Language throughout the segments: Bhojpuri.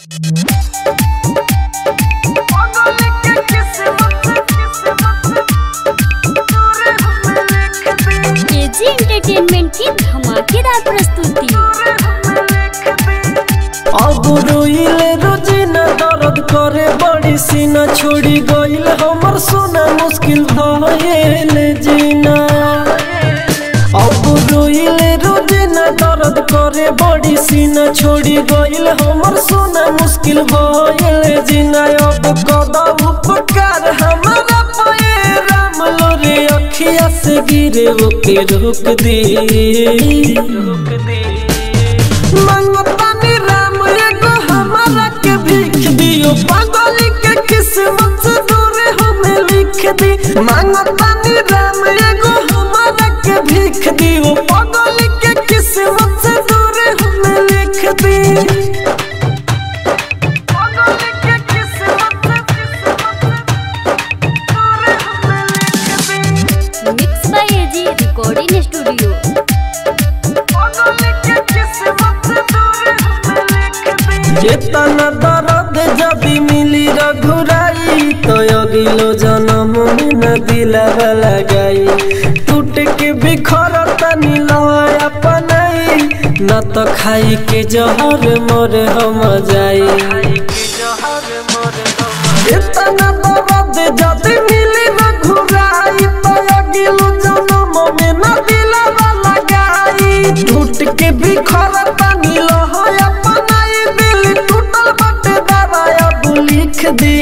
केजी एंटरटेनमेंट की धमाकेदार प्रस्तुति अब रोइले रोजिना दर्द करे बड़ी सीना छोड़ी गइल हमर सोना मुश्किल भइल जीना अब रोइले रोजिना दर्द करे बड़ी सीना छोड़ी गइल हमर सोना मुश्किल भइल जीना अब कदा उपकार हमारा पे राम लोरे अखिया से गिरे ओके रोक दे रोक दे मंगतानी राम एगो हमारा के भीख दियो पागल के किस्मत से दूर हमें लिख दी मंगतानी राम एगो हमारा के भीख दियो पागल के किस्मत से दूर हमें लिख दी पागल के किस्मत से दूर हमें लिख दी mix by AG recording studio चेतना दर्द जदि मिली रघुराई तो अगिलो जन्म में न दिलावा लगाई टूट के बिखर तनी लय अपनाई न तो खाई के जहर मोर हम जाई चेतना दर्द जदि मिली रघुराई तो अगिलो जन्म में न दिलावा लगाई टूट के बिखर तनी लय अपनाई दिल टूटल बटे दवाया तू लिख दे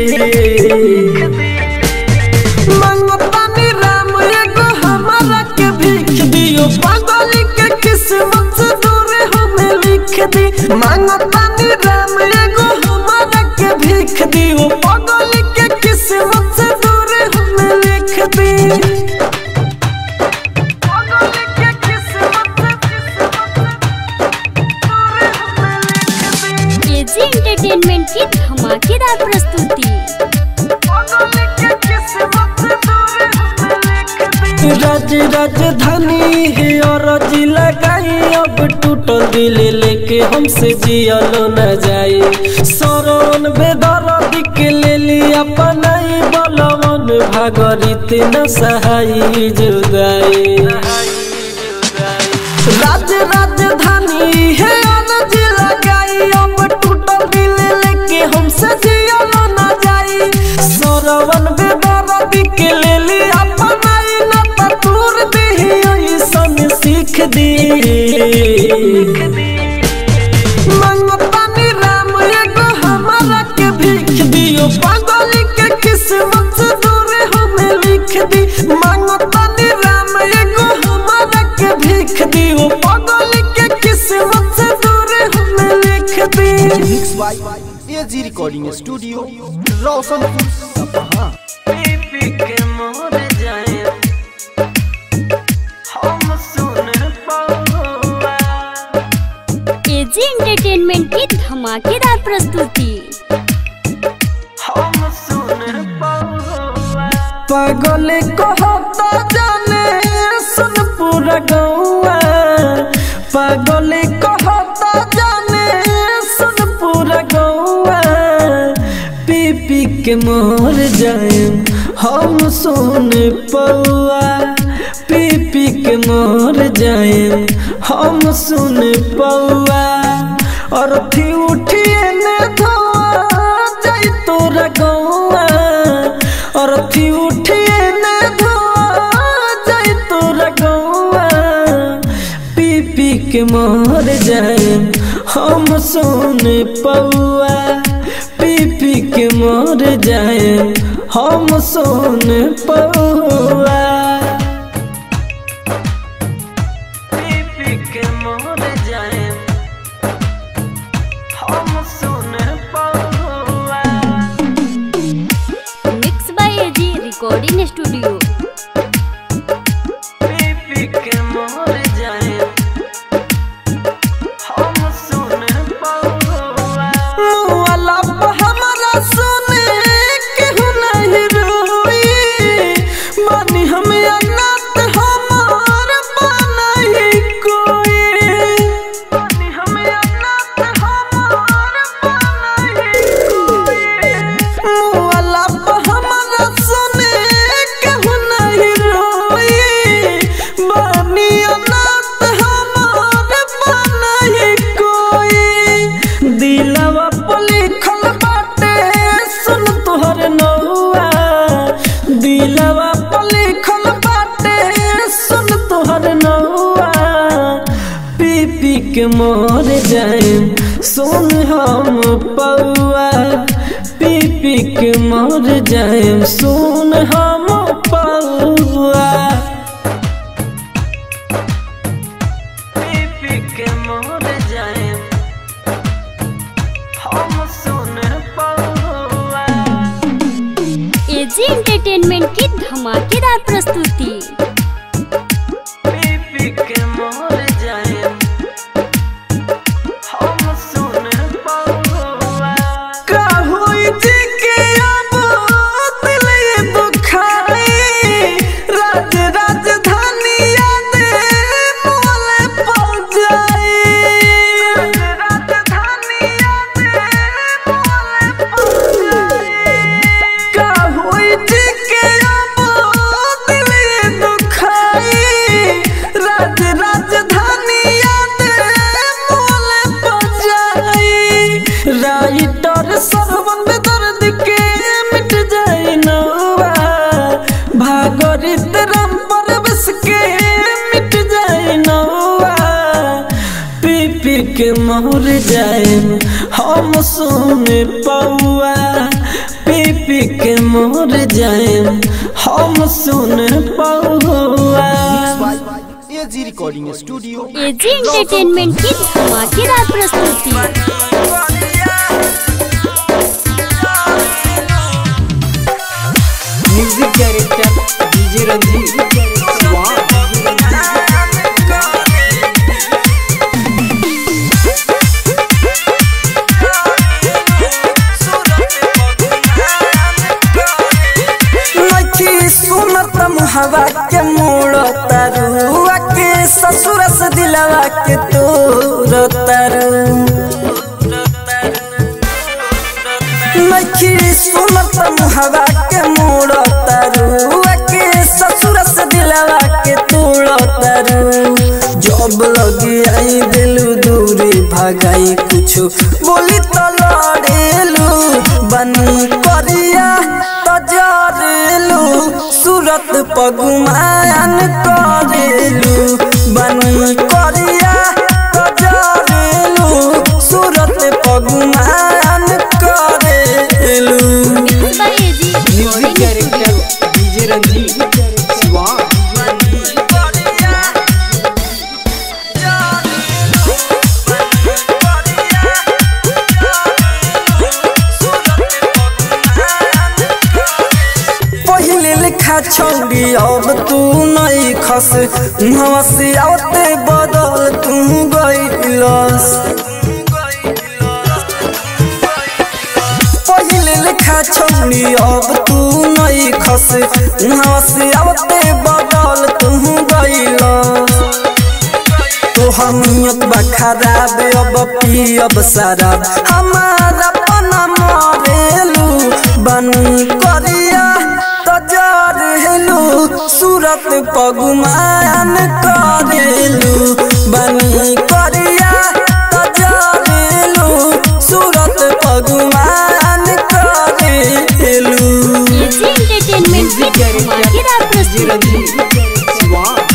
मंगतानी राम एगो हमारा के भीख दियो पागल के किस्मत से दूर हमें लिख दी मंगतानी राम एगो हमारा के भीख दियो पागल के किस्मत से दूर हमें लिख दी पागल के किस्मत केजी एंटरटेनमेंट की धमाकेदार प्रस्तुति राज राजधानी है और जिला लगाई अब टूटल दिल लेके हमसे जियलो न जाए सरवन बेदर्द के ले लिया पनाई बलवन भागरित न सहाई जुदाई राज राजधानी है अनज लगाई अब टूटल दिल लेके हमसे जियलो न जाई सरवन बेदर्द के ले ली अपनाई न तूर दे ऐसन सीख दी मंगतानी राम एगो हमारा के भीख दियो पागल के किस्मत से दूर हमें लिख दी मंगतानी राम एगो हमारा के भीख दियो पागल के किस्मत से दूर हमें लिख दी mix by AG recording studio Roshanpur Sapaha पी के मोर जाए हम सुन पाऊंगा केजी एंटरटेनमेंट की धमाकेदार प्रस्तुति हम सुन पाऊंगा पागल कहता जाने सुन पूरा गौआ पागल कहता जाने सुन पूरा गौआ पी पी के मोर जाए हम सुन पौआ पी पी के मोर जाए हम सुन पौआ और थी उठिए ने धोआ जाई तोरा गौआ और थी उठिए ने धोआ जाई तोरा गौआ पी पी के मर जाए हम सुन पौआ पी पी के मर जाए हम सुन पौआ पी पी के मर जाए हम सुन पौआ mix by AG recording studio पी के मोर जाए हम सुन पौआ मुआला पे हमरा सुने केहू नहीं रोई मानी हम अनाथ हमार बनाई कोई मानी हम अनाथ हमार मर जाए सुन हम पौआ पी पी के मर जाए सुन हम पौआ पी पी के मर जाए हम सुन पौआ एजी एंटरटेनमेंट की धमाकेदार प्रस्तुति पी पी के मर जाए हम सुन पौआ का होई जी के अब दिल ये दुखाई राज राजधानी याद मोले पड़ जाए राजधानी याद मोले पड़ जाए का होई जी के अब दिल ये दुखाई राज राजधानी याद मोले पड़ जाए राइटर सरवन में दर्द के मिट जाए नौवा भागरित राम पर बस के मिट जाए नौवा पी पी के मर जाए हम सुने पौआ पी पी के मर जाए हम सुने पौआ AG recording studio AG entertainment की धमाकेदार प्रस्तुति म्यूजिक डायरेक्टर डीजे रंजीत नखी सुनत मुहवा के मोड़ तरुआ के ससुर से दिलवा के तोर तरु नखी सुनत मुहवा के मोड़ तरुआ के ससुर से दिलवा के तोड़ तरु जब लगी आई दिलू दूरी भगाई कुछ बोली तो लड़ेलू बनी करिया तजरेलू सूरत पगुमान करेलू बनी करिया तजरेलू सूरत पगुमान करेलू by AG music director DJ Ranjeet पहिले लिखा छौड़ी अब तू नहीं खस नवा से आते बदल तू गईलस पहिले लिखा छौड़ी अब तू नहीं खस नवा से आते बदल तू गईलस तोहर नियत बा खराब अब पियब शराब हमारा पना मरेलू बनी करिया तजरेलू सूरत पगुमान करेलू बनी करिया तजरेलू सूरत पगुमान करेलू एजी एंटरटेनमेंट की धमाकेदार प्रस्तुति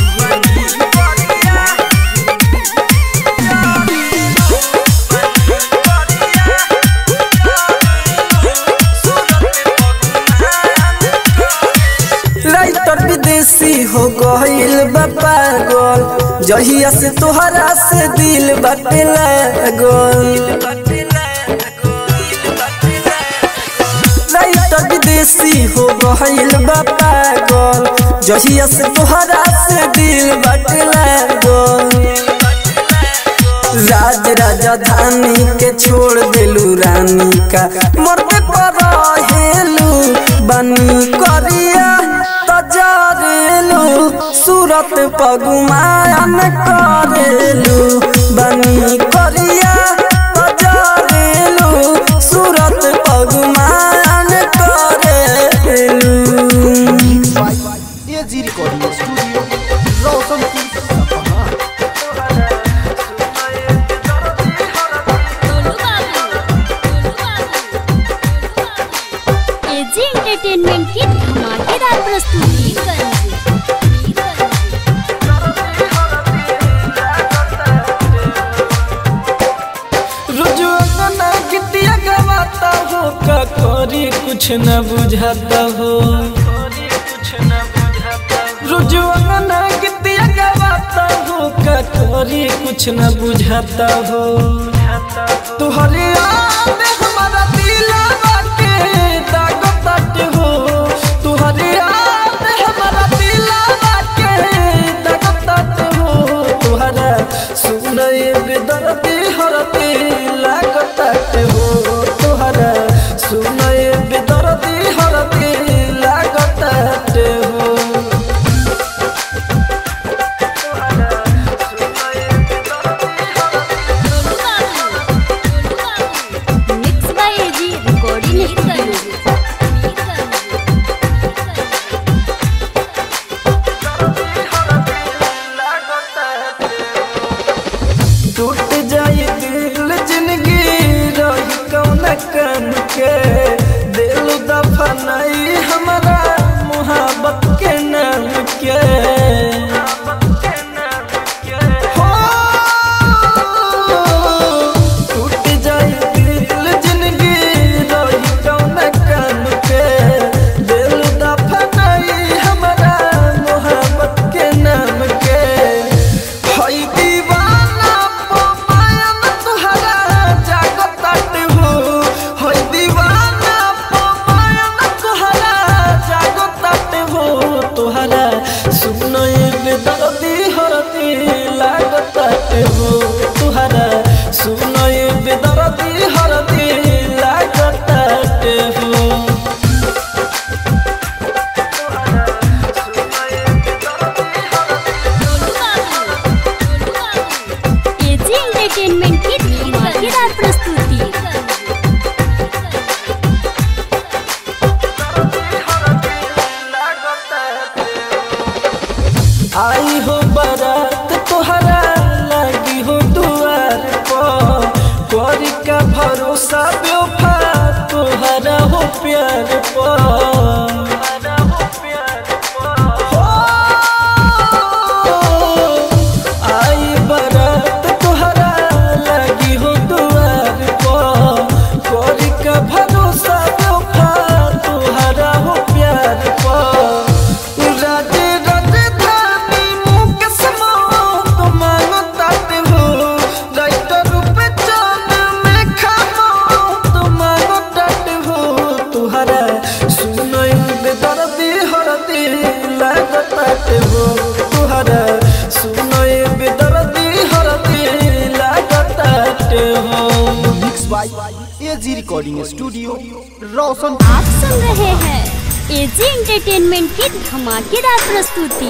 राइटर विदेशी हो गईल बा पागल जहिया से तोहरा से दिल बाटे लागल राइटर विदेशी हो गईल बा पागल जहिया से तोहरा से दिल बाटे लागल राज राजधानी के छोड़ देलू रानी का मरते पर हेलू बनी करिया तजरेलू सूरत पगुमान करेलू बनी करिया तजरेलू सूरत पगुमान करेलू AG recording studio Roshanpur Sapaha AG entertainment की धमाकेदार प्रस्तुति कुछ न बुझाता हो रुजुआ ना गीतिया गवाता हो का करी कुछ न बुझाता हो तुहरे याद हमारा दिलवा के दाग तट हो तुहरे याद हमारा दिलवा के दाग तट हो तुहरा सुनए बेदर्दी हरती लाग तट हो तुहरा सुनए बेदर्दी हरती लाग तट हो mix by AG recording studio टूट जाए दिल जिंदगी रही कौन कन के दिल दफनाई हमारा मोहब्बत के नाम के हो, टूट जाए दिल जिंदगी रही कौन कन के दिल दफनाई हमारा मोहब्बत के नाम के हई दीवाना पमायन तुहरा जागताट हो हई दीवाना पमायन तुहरा जागताट हो तुहरा सुनई बेदर्दी हरती लागताट हो तुहरा सुनई बेदर्दी हरती लागताट हो एजी एंटरटेनमेंट की धमाकेदार प्रस्तुति आई हो बारात तोहरा लगी हो दुआर पर करी का भरोसा बेवफा तोहरा हो प्यार पर हो, आई बारात तोहरा लगी हो दुआर पर करी का भरोसा बेवफा तोहरा हो प्यार पर राजे राजधानी मुकेश मौत मांगो ताते हो राइटर पे चांद में खामो तो मांगो ताते हो तुहरा सुनई बेदर्दी हरदी लागो ताते हो तुहरा सुनई बेदर्दी हरदी लागो ताते हो mix by AG recording studio Roshan आप सुन रहे हैं एजी एंटरटेनमेंट की धमाकेदार प्रस्तुति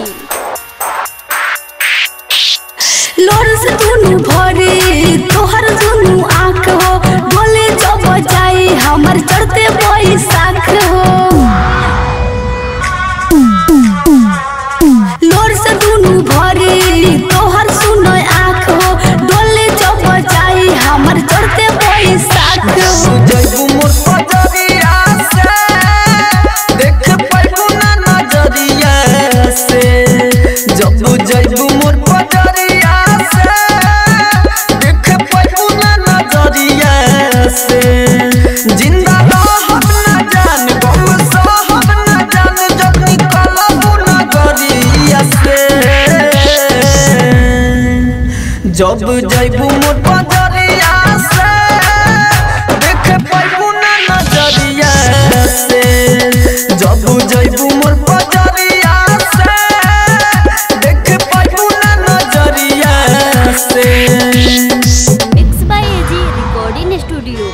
लोर से दुनु भरे तोहर दुनु आँख हो बोले जो बजाई हमर चढ़ते बैसाख हो लोर से दुनु भरे तोहर सुनो आँख हो डोले जो बजाई हमर चढ़ते बैसाख हो जैबू मोर पजरिया से देख पाइबू ना नजरिया से जब जैबू मोर पजरिया से देख पाइबू ना नजरिया से जिंदा रहब ना जान गम सहब ना जान जब निकलबू नगरिया से जब जैबू मोर पजरिया से देख पाइबू ना नजरिया से जब जैबू मोर पजरिया से देख पाइबू ना नजरिया से mix by AG recording studio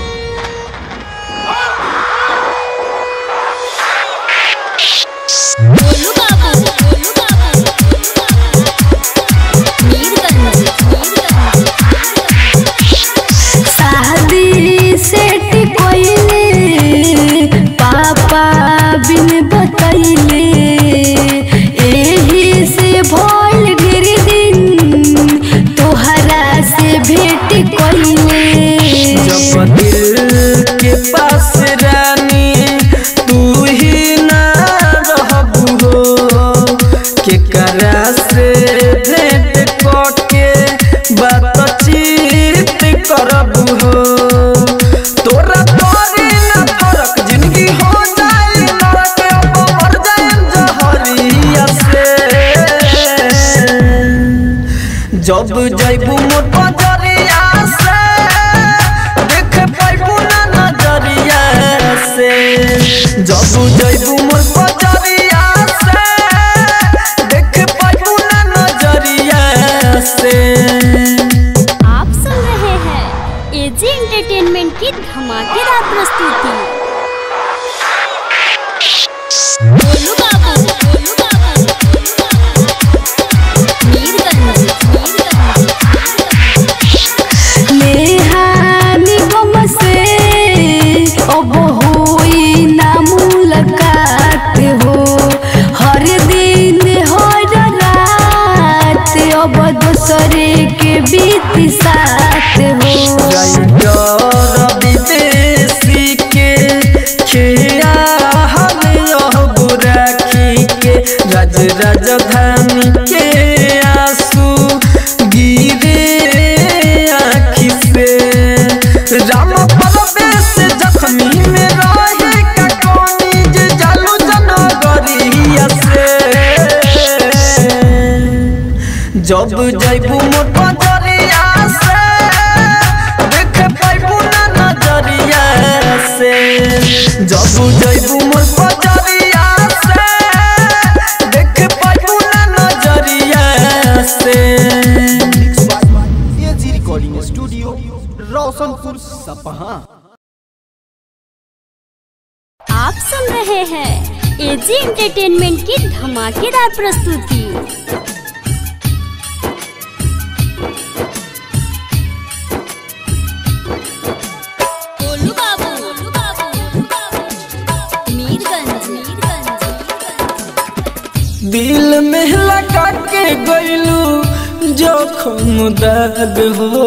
बोलू बाबू बोलू बाबू मीरगंज मीरगंज जब जैबू मोर बजरिया से देख पैबू ना नजरिया से जब जैबू मोर बजरिया से देख पैबू ना नजरिया से आप सुन रहे हैं एजी एंटरटेनमेंट की धमाकेदार प्रस्तुति गोलू बाबू, गोलू बाबू, मीरगंज, मीरगंज, नेहानी गम से अब होई ना मुलाकात हो हर दिन हर रात अब दूसरे के बीत साथ हो राइटर विदेशी के खिया हम अब राखी के राज राजधानी के आंसू गिरे आँखि से राम परवेश जख्मी में रहे का कोनी जे जालू जनगरिया से जब जैबू मोर बजरिया से देख पैबू ना नजरिया से जब जैबू मोर बजरिया से देख पैबू ना नजरिया से एजी रिकॉर्डिंग स्टूडियो रोशनपुर सपहा आप सुन रहे हैं एजी एंटरटेनमेंट की धमाकेदार प्रस्तुति गोलू बाबू, गोलू बाबू, मीरगंज, मीरगंज, दिल में लगा के गइलू जोखम दाग हो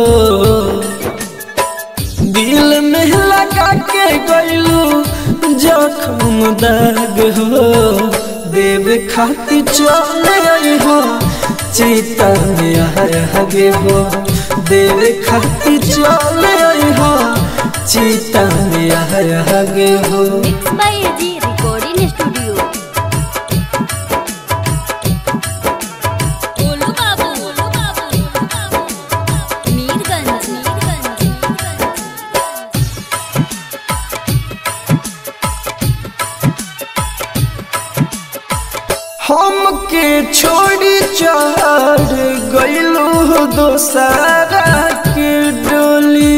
दिल में लगा के गइलू जोखम दाग हो देव खाती चले आई हो चीता में आगे हो देव खाती चले आई हो चीता में आगे हो mix by AG recording studio Golu Babu, Golu Babu, Mirganj, Mirganj, Mirganj. हमके छोड़ी चढ़ गइलू दोसारा के डोली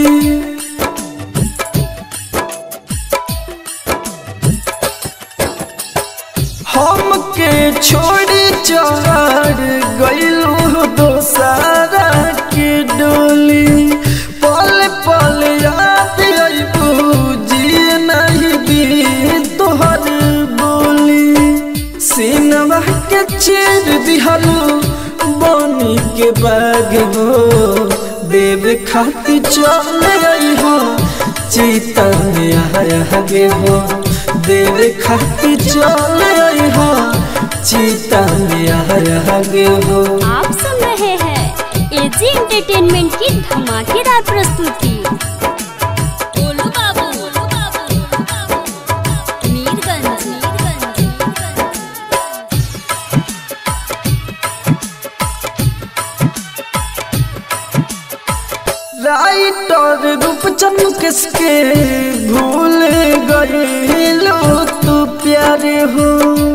हमके छोड़ी चढ़ गइलू दोसारा के डोली पल पल याद अइबू जी नहीं दी तोहर बोली सीनवा के चीर दिहलू बनी के बाग हो देव खाती चल आई हो चीता में आगे हो देव खाती चल आई हो चीता में आगे हो आप सुन रहे हैं एजी एंटरटेनमेंट की धमाकेदार प्रस्तुति गोलू बाबू, गोलू बाबू, मीरगंज, मीरगंज, मीरगंज। राइटर रूपचंद किसके भूल गए लो तू प्यारे हो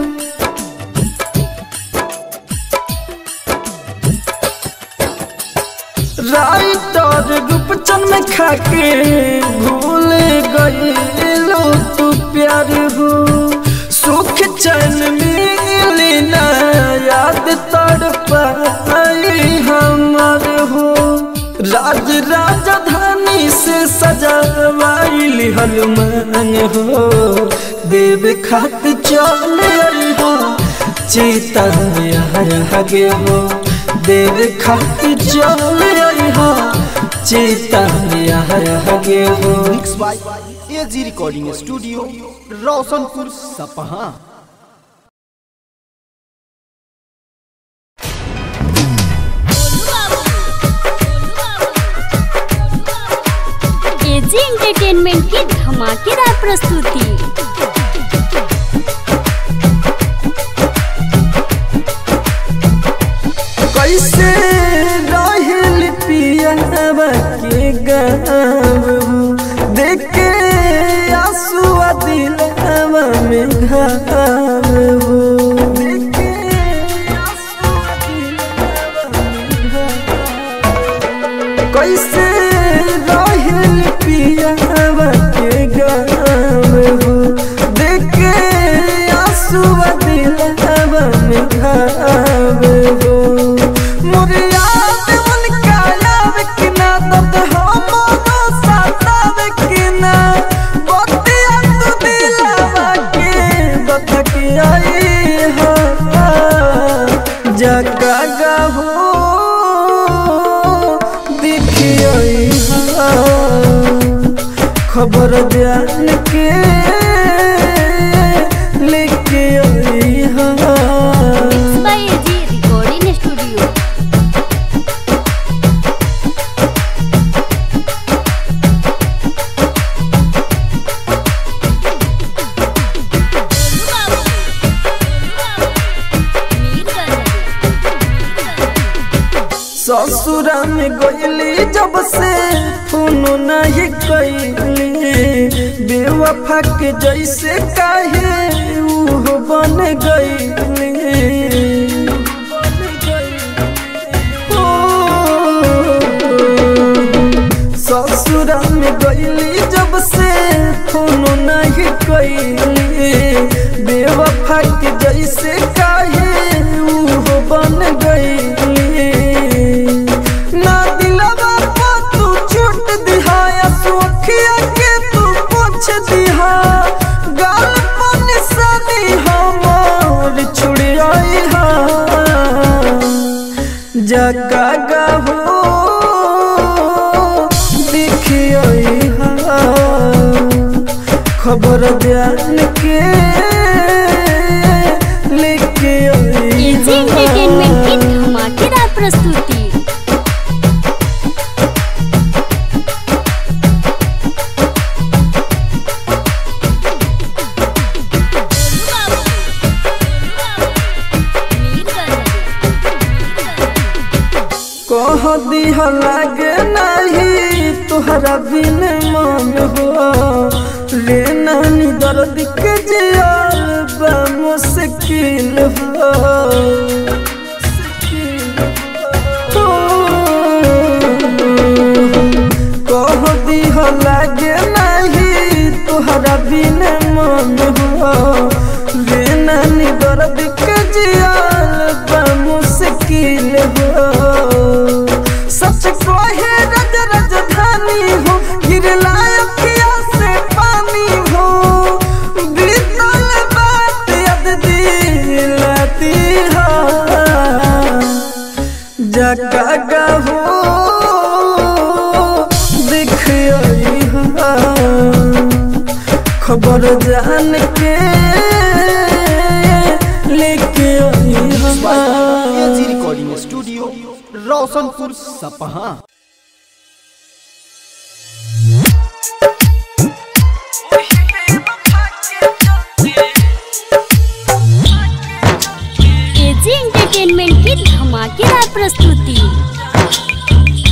राइटर रूपचंद में खाके भूल गए लो तू प्यारे हो सुख चैन मिले ना याद तड़ पाई हमार हो राज राजधानी से सजावाइल हनुमान हो देव खात चल आई हो चीता में आगे हो देव खात चल आई हो चीता में आगे हो mix by AG recording studio Roshanpur Sapaha AG entertainment की धमाकेदार प्रस्तुति कैसे रहे घाव हो कैसे रहल पियावा के गाव हो देखे आंसू दिलवा में घाव हो मोरे याद उनका याद कि ना दर्द हमरो सतावे कि ना बतिया तू दिलवा के बतक आई हा जगा गहो देखिए खबर जान के लेके आई हाँ बाय एजी रिकॉर्डिंग स्टूडियो ससुरा में गईली जब से फोन नहीं कैली बेवफा के जैसे काहे ऊ बन गईली ससुरा में गईली जब से फोन नहीं कैली बेवफा के जैसे काहे ऊ बन गईली ना दिलवा पर तू छूट दिहाया सोखिया के तू पूछ दिहा गाल पर निशानी हमार छुड़ियाई हा जगा गहो देखिए हा खबर जान के लेके आई एजी एंटरटेनमेंट की धमाकेदार प्रस्तुति कह दिह लागे नहीं तुहरा बिन मन हो रे नानी दर्द के जियल बा मुश्किल हो कह दिह लागे नहीं तुहरा बिन मन हो रे नानी दर्द के जियल बा मुश्किल हो सच कहे रज राजधानी हो गिरला अखिया से पानी हो बीतल बात याद दिलाती हो जगा हो दिख आई हा खबर जान के लेके आई हा AG recording studio Roshanpur Sapaha AG entertainment की धमाकेदार प्रस्तुति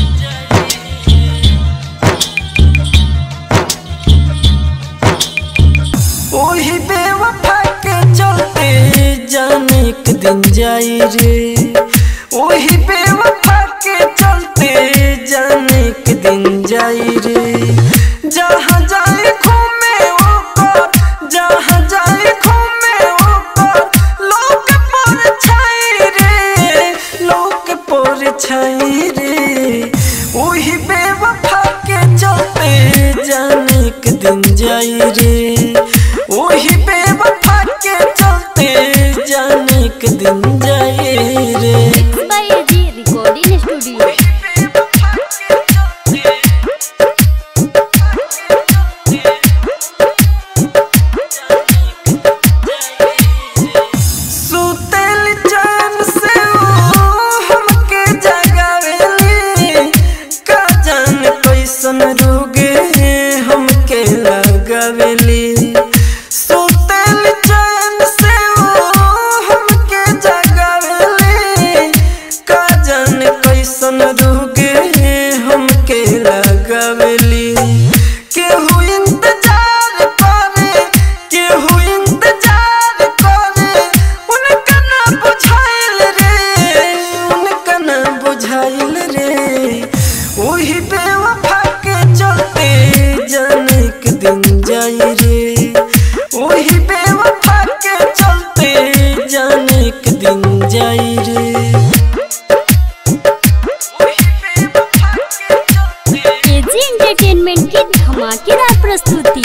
ओही बेवफा के चलते जाने एक दिन जाई रे ओही बेवफा के चलते जाने एक दिन जाई रे जहाँ जाए घूमे ओकर जहाँ जाए घूमे ओकर लोग पर छाई रे लोग पर छाई रे ओही बेवफा के चलते जाने एक दिन जाई रे ओही बेवफा के चलते जाने एक दिन जाई रे बाय एजी रिकॉर्डिंग स्टूडियो सुतल चैन से ओ हमके जगावेली का जान कैसन रोगे हमके लगावेली सुतल चैन से ओ हमके जगावेली का जान कैसन रोगे हमके लगावेली केहू इंतजार करे केहू इंतजार रे वही बेवफा के चलते जाने एक दिन जाई रे एजी एंटरटेनमेंट की धमाकेदार प्रस्तुति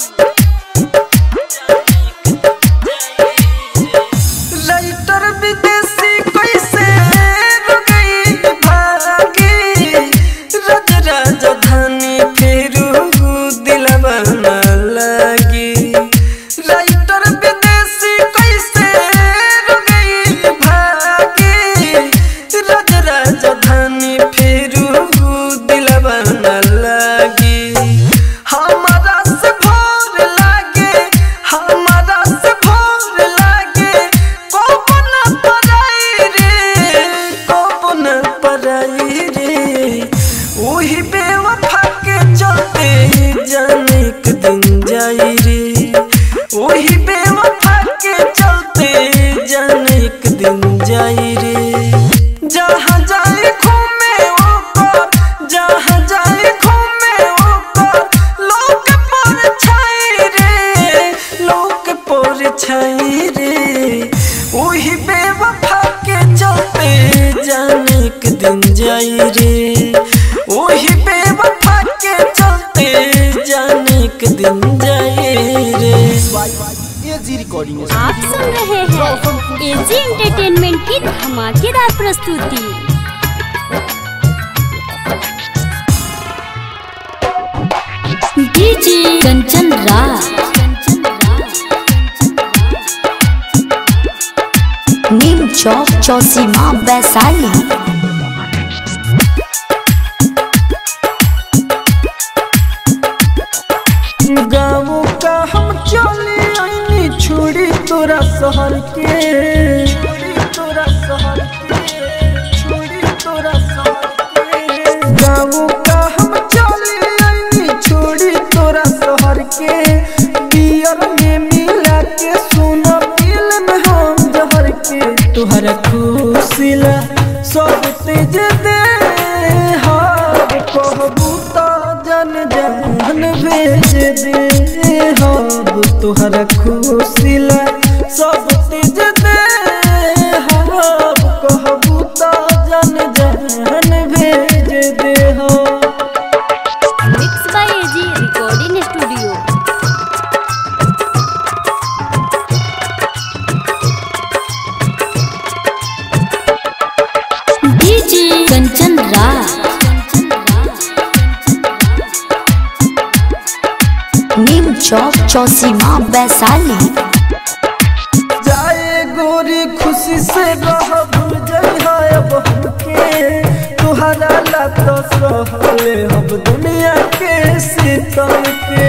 राइटर विदेशी कैसे रुकई भागी रज राजधानी फेरू दिलवा न लगी राइटर विदेशी कैसे रुकई भागी रज राजधानी फेरू दिलवा न लगी हमारा से भोर लागे हमारा से भोर लागे कौन पराई रे कौन पराई रे वही बेवफा के चलते जाने एक दिन जाई रे वही बेवफा के चलते जाने एक दिन जाई रे जहाँ जाए घूमे ऊपर जहाँ जाए घूमे ऊपर लोग पर छाई रे लोग पर छाई रे वही बेवफा के चलते जाने एक दिन जाई रे वही बेवफा के चलते जाने एक दिन जाई रे एजी रिकॉर्डिंग आप सुन रहे हैं एजी एंटरटेनमेंट की धमाकेदार प्रस्तुति डीजे कंचन राज नीम चौक चौसीमा वैशाली गाँव का हम चले आईनी छोड़ी तोरा शहर के छोड़ी तोरा शहर के छोड़ी तोरा शहर के गाँव का हम चले आईनी छोड़ी तोरा शहर के बियर में मिला के सुनो फिल्म हम जहर के तुहरा खुशिला सब तेज दे हार कहबू तो जन जन भेज दे हब तुहरा खुशिला सब तेज दे हब कहबू तो जन जन भेज दे हो mix by AG recording studio DJ Kanchan Raj Neem Chowk Chausima Vaishali जाए गोरी खुशी से रह भूल जइहा अब हमके तुहरा ला तो सहले हम दुनिया के सीतम के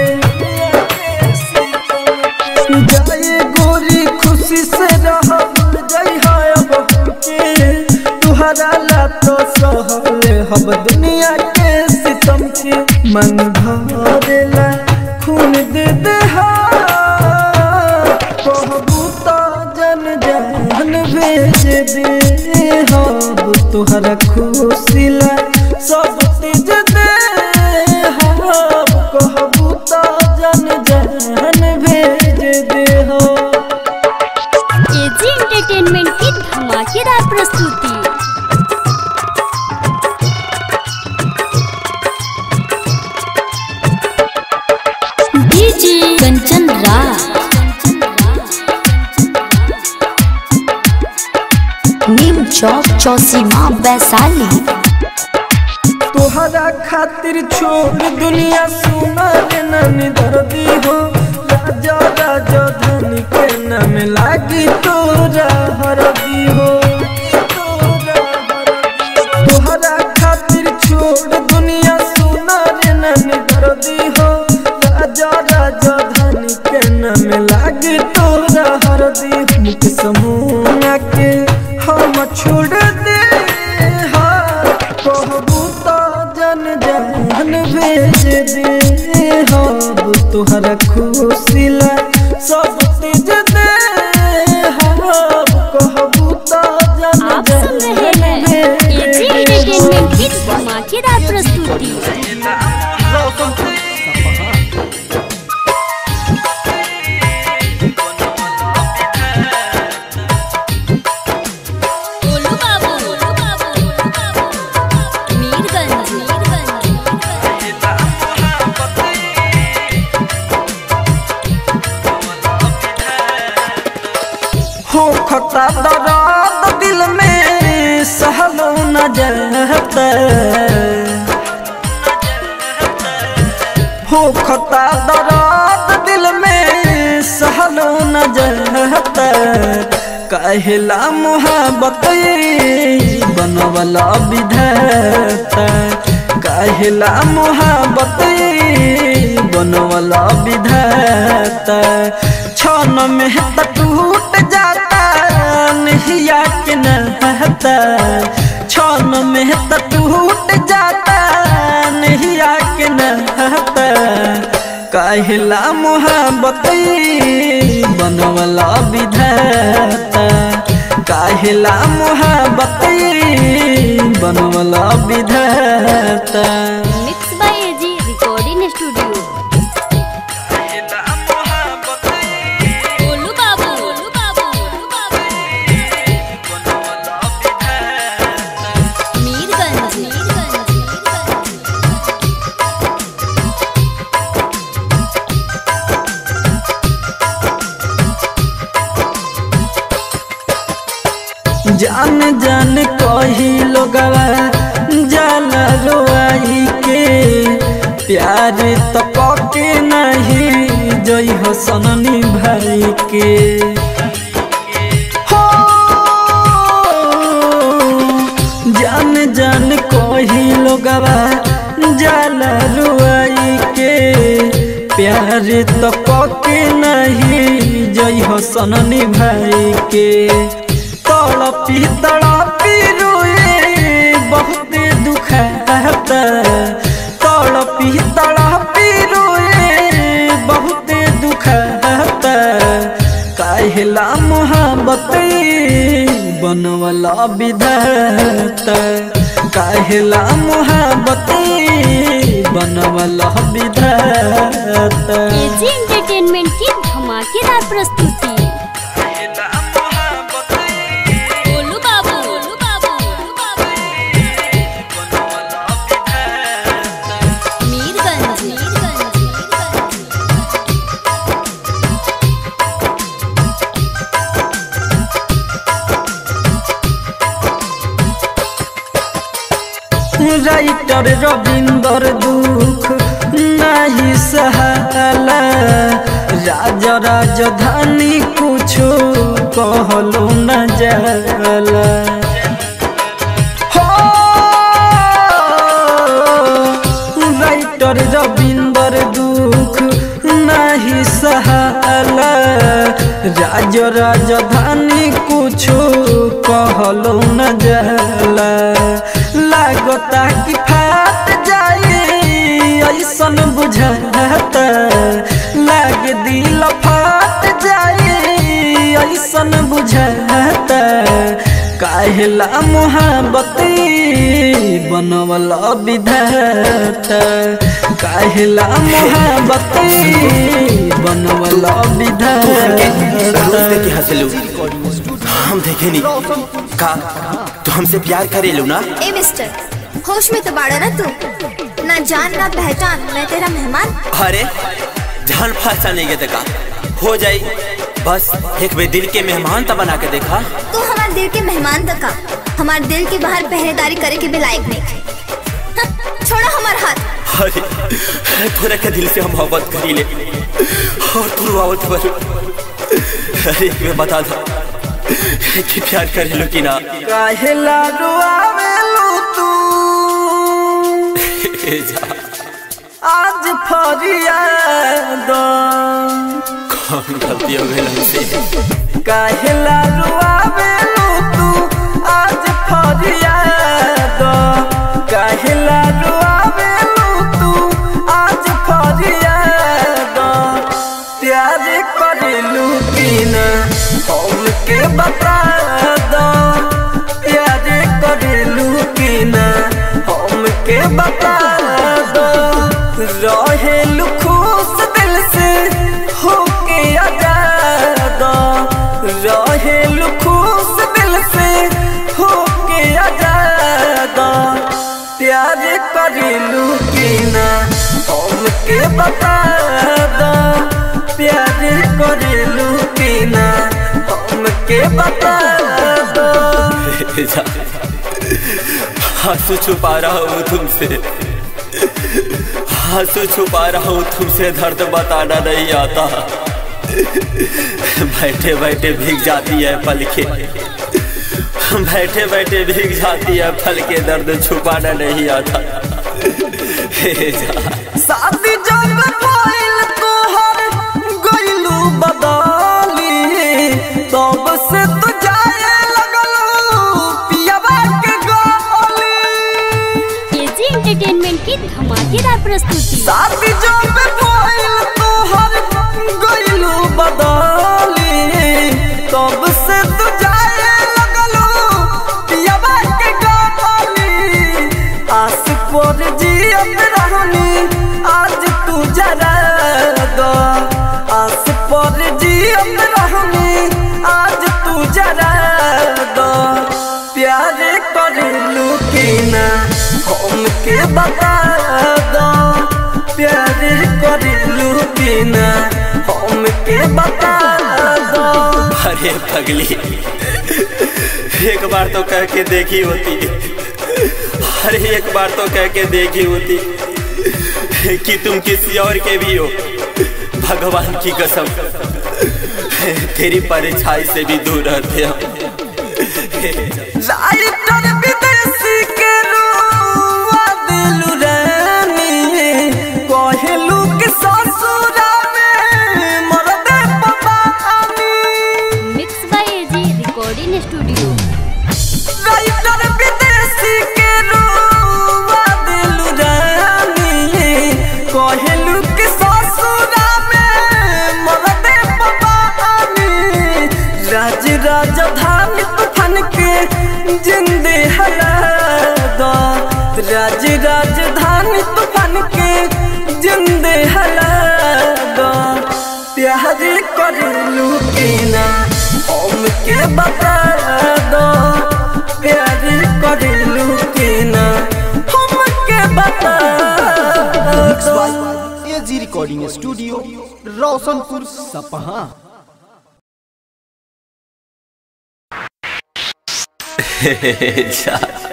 जाए गोरी खुशी से रह भूल जइहा अब हमके तुहरा ला तो सहले हम दुनिया के सीतम के मन भरेला खून दे दे हा कहबू तो जन जन भेज दे हब तुहरा खुशिला सब तेज दे हब कहबू तो जन जन भेज दे हो एजी एंटरटेनमेंट की धमाकेदार प्रस्तुति डीजे कंचन राज नीम चौक चौसीमा वैशाली तोहरा खातिर छोड़ दुनिया सुना रे नानी दर्दी हो राजा राजा धन के नाम लागी तोरा हरदी हो तोहरा खातिर छोड़ दुनिया सुना रे नानी दर्दी हो राजा राजा धन के नाम लागी तोरा हरदी मुख समूह के हम छोड़ दे हा कहबू तो जन जन भेज दे हब तुहरा खुशिला सब तेज दे हब कहबू तो जन आप सुन रहे जन हैं भेज एजी दे एंटरटेनमेंट की धमाकेदार प्रस्तुति खता दर्द दिल में सहलो न जाता हो खता दर्द दिल में सहलो न जाता कहला मोहब्बत बनवला विधाता कहला मोहब्बत बनवला विधाता छन में त टूट जाता नहिया के नहता छन में त टूट जाता नहिया के नहता कहला मोहब्बत बनवला विधाता कहला मोहब्बत बनवला विधाता mix by AG recording studio Golu Babu Golu Babu Golu Babu Mirganj Mirganj जान जान कही लोगवा जाला रोआई के प्यार तो पके नहीं जई हो सननी भाई के हो जान जान कही लोगवा जाला रुआई के प्यार तो पके नहीं जई हो सननी भाई के तड़पी तड़पी रोए बहुत दुखाता तड़पी तड़पी रोए बहुत दुखाता कहला मोहब्बत बनवला विधाता कहला मोहब्बत बनवला विधाता एजी एंटरटेनमेंट की धमाकेदार प्रस्तुति गोलू बाबू गोलू बाबू गोलू बाबू मीरगंज मीरगंज राइटर रविंदर दुख नहीं सहाला राज राजधानी कुछो कहलो न जाला हो राइटर रविंदर दुख नहीं सहाला राज राजधानी कुछो कहलो न जाला लागता कि फाट जाए ऐसन बुझाता लाग दिल फाट जाए ऐसन बुझाता काहेला मोहब्बत बनवला विधाता काहेला मोहब्बत बनवला विधाता के हंसलू हम देखे नहीं का तू हमसे प्यार करेलू ना ए मिस्टर होश में तो बाड़ा ना तू ना जान ना पहचान मैं तेरा मेहमान अरे जान पहचान नहीं गए का हो जाई बस एक बे दिल के मेहमान तो बना के देखा तू हमारे दिल के मेहमान तका हमारे दिल के बाहर पहरेदारी करे के भी लायक नहीं हाँ, छोड़ो हमारा हाथ अरे पूरे के दिल से हम मोहब्बत करी ले और तू रुआवत पर अरे एक बार बता दो कि प्यार करेलू कि ना काहेला रुआवेलू तू ए जा आज फरियाद कौन गलती हो गई हमसे काहेला रुआवेलू तू आज फरियाद काहेला रुआवेलू तू आज फरियाद प्यार करेलू कि ना हमके बता दो प्यार करेलू कि ना हमके बता दो रहेलू खुश दिल से होके आजाद रहेलू खुश दिल से होके आजाद प्यार करेलू कि ना हमके बता दो प्यार करेलू कि ना हमके बता दो जा आंसू छुपा रहा हूँ तुमसे आंसू छुपा रहा हूँ तुमसे दर्द बताना नहीं आता बैठे बैठे भीग जाती है पल के बैठे बैठे भीग जाती है फल के दर्द छुपाना नहीं आता हे जा शादी जब भइल तोहर गइलू बदली तब से तू जाए लगलू पियबा के गली एजी एंटरटेनमेंट की धमाकेदार प्रस्तुति शादी जब भइल तोहर गइलू बदली तब से तू जाए लगलू पियबा के गली आस पर जियत रहनी आज तू जरा दो आस पर जियत रहनी आज तू जरा दो प्यार करेलू कि ना हमके बता दो प्यार करेलू कि ना हमके बता दो अरे पगली एक बार तो कह के देखी होती अरे एक बार तो कह के देखी होती कि तुम किसी और के भी हो भगवान की कसम तेरी परछाई से भी दूर रहते हम लाइटर विदेशी के रुआ दिलु रानी कहलू के ससुरा में मरदे पपानी mix by AG recording studio writer Videshi के रुआ दिलु रानी कहलू के ससुरा में मरदे पपानी राज राजधानी तूफान के जिंदे हला दो राज राजधानी तूफान के जिंदे हला दो प्यार करलू के ना हम के बता दो प्यार करलू के ना हम के बता दो एजी रिकॉर्डिंग स्टूडियो रोशनपुर सपहा जा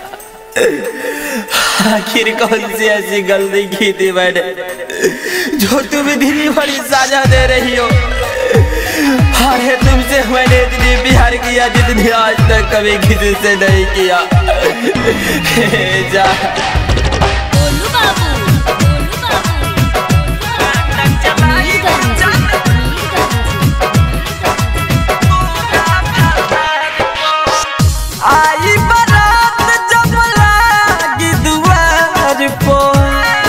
आखिर कौन सी ऐसी गलती की थी मैंने जो तुम्हें दिली बड़ी साजा दे रही हो अरे तुमसे मैंने इतनी प्यार किया जितनी आज तक कभी किसी से नहीं किया जा गोलू बाबू गोलू बाबू मीरगंज, आई बारात जब लागी दुआर पर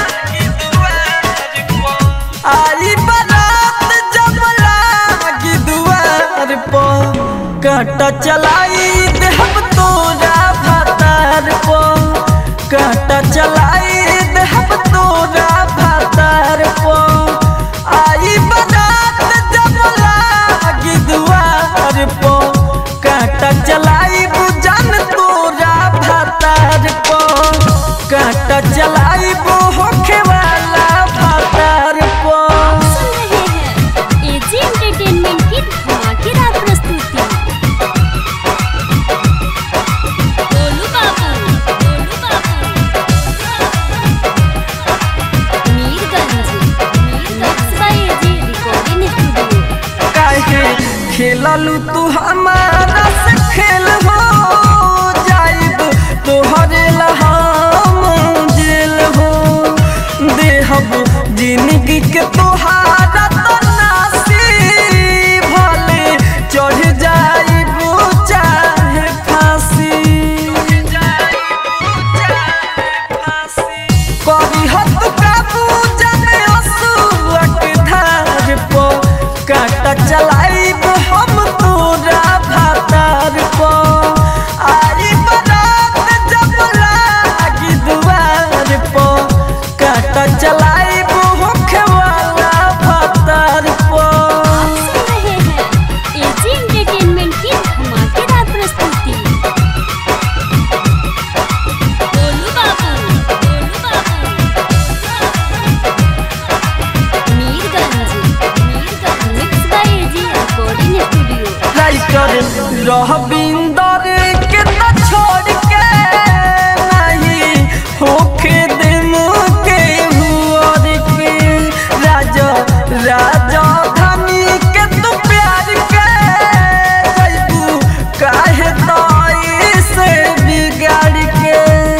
आई बारात जब लागी दुआर पर कांटा चलाई दे हम तोरा भातार पर कांटा चलाई दे हम तोरा भातार पर आई बारात जब लागी दुआर पर कांटा चलाई बुझन तोरा भातार पर कांटा चलाई होखे वाला भातार पर सुन रहे हैं एजी एंटरटेनमेंट की धमाकेदार प्रस्तुति Golu Babu Golu Babu Mirganj mix by AG recording studio काहे खेललू तू हमारा से खेल हो जाइब तोहरे लहाम जेल हो देहब जिंदगी के तोहारा तो नासी भले चढ़ जाइब चाहे फांसी कभी हद काबू जाने असुअक धार पो काटा चलाइब हम तोरा भातार पो आई बरात जब लागी दुआर पो काटा चलाइब होखे वाला भातार पो सुन रहे हैं एजी एंटरटेनमेंट की धमाकेदार प्रस्तुति Golu Babu Golu Babu Mirganj mix by AG Ravinder के न छोड़ के नहीं होखे दिन के हुआर के राजा राजा धनी के तू प्यार के जैबू काहे ताई से बिगाड़ के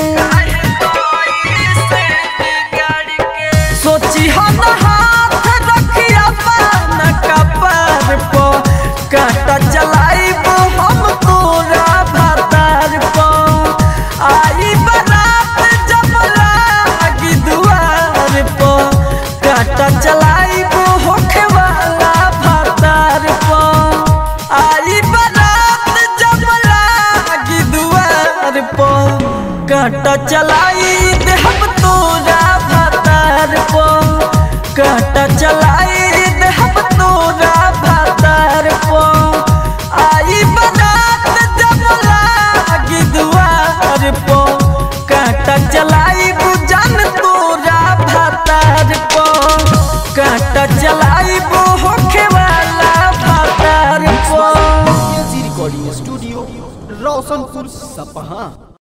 सोची हम हाथ रखिया पान कपार पो काटा चलाइब हम तोरा भातार पो आई बरात जब लागी दुआर पो काटा चलाइब होखे वाला भातार पो आई बरात जब लागी दुआर पो काटा चलाई दे हम तोरा भातार पो काटा चलाई दे हम तोरा भातार पो आई बरात जब लागी दुआर पो काटा चलाई बुझन तोरा भातार पो काटा चलाई होखे वाला भातार पो एजी रिकॉर्डिंग स्टूडियो रोशनपुर सपहा